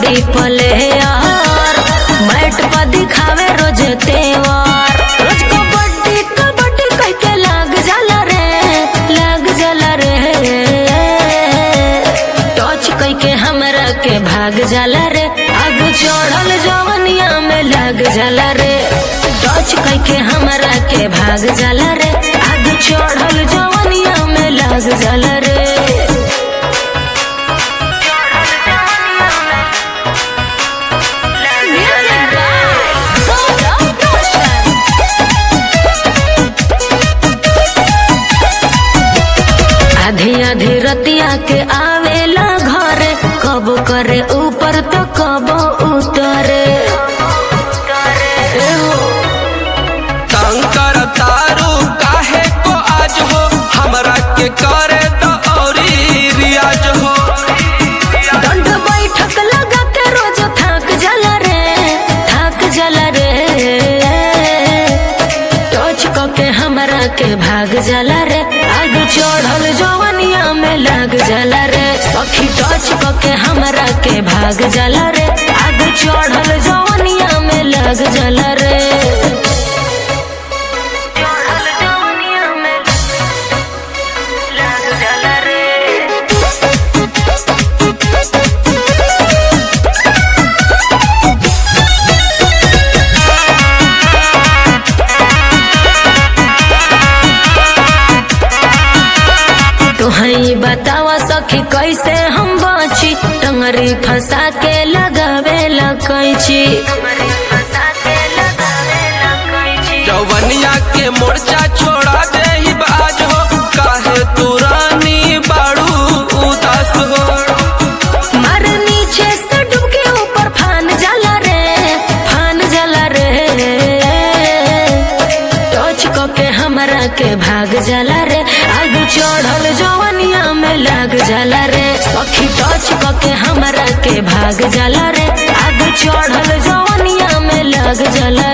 कबड्डी पले यार मैट पर दिखावे रोज तेवार रोज कबड्डी कबड्डी कह के लाग जाला रे लाग जाला रे टच कह के हमरा के भाग जाला रे आग चढ़ल जवनिया में लाग जाला रे टच कह के हमरा के भाग जाला रे आग चढ़ल जवनिया में लाग जाला रे आधी आधी रतिया के आवेला घरे कब करे ऊपर तो कब उतरे कंकर तारू काहे को आज हो हमरा के करे तो औरी रियाज हो दंड बैठक लगा के रोज थक जाला रे थक जाला रे टच क के हमरा के भाग जाला रे आग चढ़ल जवनिया में लग जाला रे सखी टच क के हमरा के भाग जाला रे आग चढ़ल जवनिया में लग जाला रे चढ़ल जवनिया में लग जाला रे तुहई बतावा सखी कैसे हम बची टंगरी फंसा के लगावे कैची जवनिया के मोर्चा छोड़ा दे ही बाज हो काहे तू रानी बाड़ू उदास हो मार नीचे से डूब के ऊपर फान जाला रे फान जाला रे टच क के हमरा के भाग जाला रे आग चढ़ल जवनिया में लग जाला रे सखी टच क के हमरा के भाग जाला रे आग चढ़ल जवनिया में लग जाला